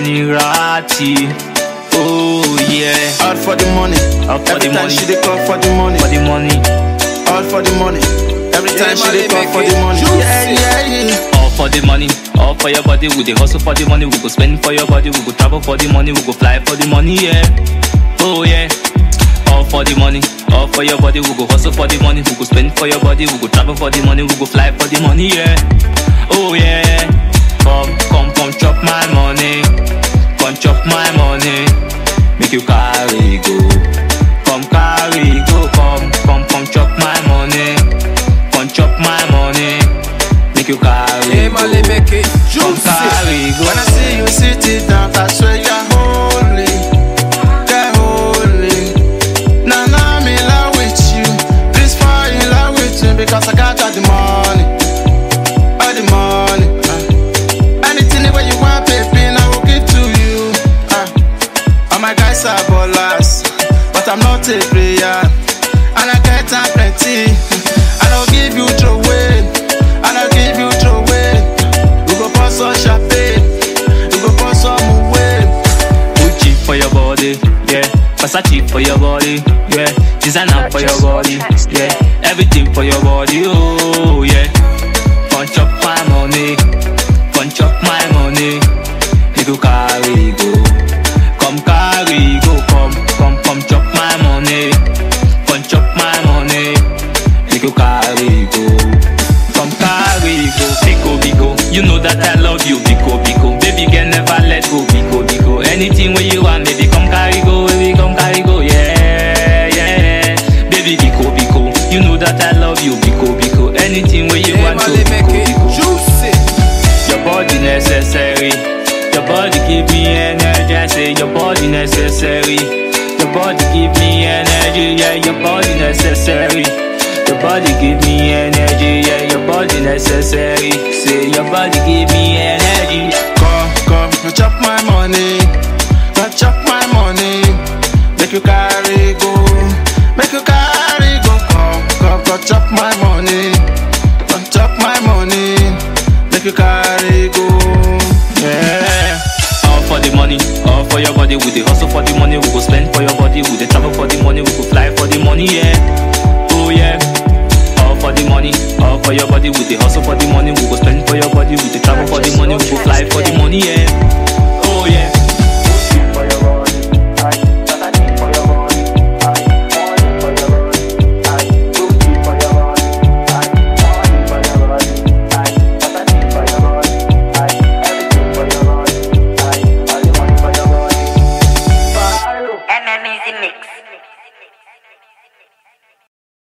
Kenny Ratti. Oh yeah, All for the money. All for Every the time money. she dey call for the money. for the money. All for the money. Every Yeah, time she man, dey they call make for it the money. juicy. Yeah, yeah, yeah. All for the money, all for your body. We dey hustle for the money. We go spend for your body. We go travel for the money. We go fly for the money. Yeah. Oh yeah. All for the money, all for your body. We go hustle for the money. We go spend for your body. We go travel for the money. We go fly for the money. Yeah. Oh yeah. Come, come, come, chop my money. Come chop my money. Make you carry go. Come carry go. Come, come, come, chop my money. Come chop my money. Make you carry Yeah, go. man, they make it Come juicy. carry go. When I see you sitting down, I swear you're holy. You're holy. Now, now I'm in love with you. Please fall in love with me because I got all the money. All the money. Uh. Anything where you want, baby, I will give to you. Uh. All my guys are ballers, but I'm not a player. And I get time plenty. I don't give you throw away. I don't give you throw away. We go pour some champagne. We go pour some away. Gucci for your body, yeah. Versace for your body, yeah. Designer for your body, yeah. Everything for your body, oh yeah. Punch up my money, punch up my money. You go carry go, come carry go, come come come chop my money, punch up my money. You go carry go, come carry go, biko biko. You know that I love you, biko biko. Baby girl never let go, biko biko. Anything where you want, baby come carry go, baby come carry go, yeah yeah. Baby biko biko, you know that I love you, biko biko. Anything where you Yeah, want man, to, they make biko it biko. juicy. Your body necessary. Your body give me energy. I say your body necessary. Your body give me energy. Yeah, your body necessary. Your body give me energy. Yeah, your body necessary. Say your body give me energy. Come, come, you chop my money. Go chop my money. Make you carry go. Make you carry go. Come, come, go chop my money. Go chop my money. Make you carry go. Yeah. All for the money, all for your body. We dey hustle for the money. We go spend for your body. We dey travel for the money. We go fly for the money. Yeah. Oh yeah. All for the money, all for your body. We dey hustle for the money. We go spend for your body. We dey travel for the money. We go fly for the money. Yeah. Oh yeah. MMZ Mix.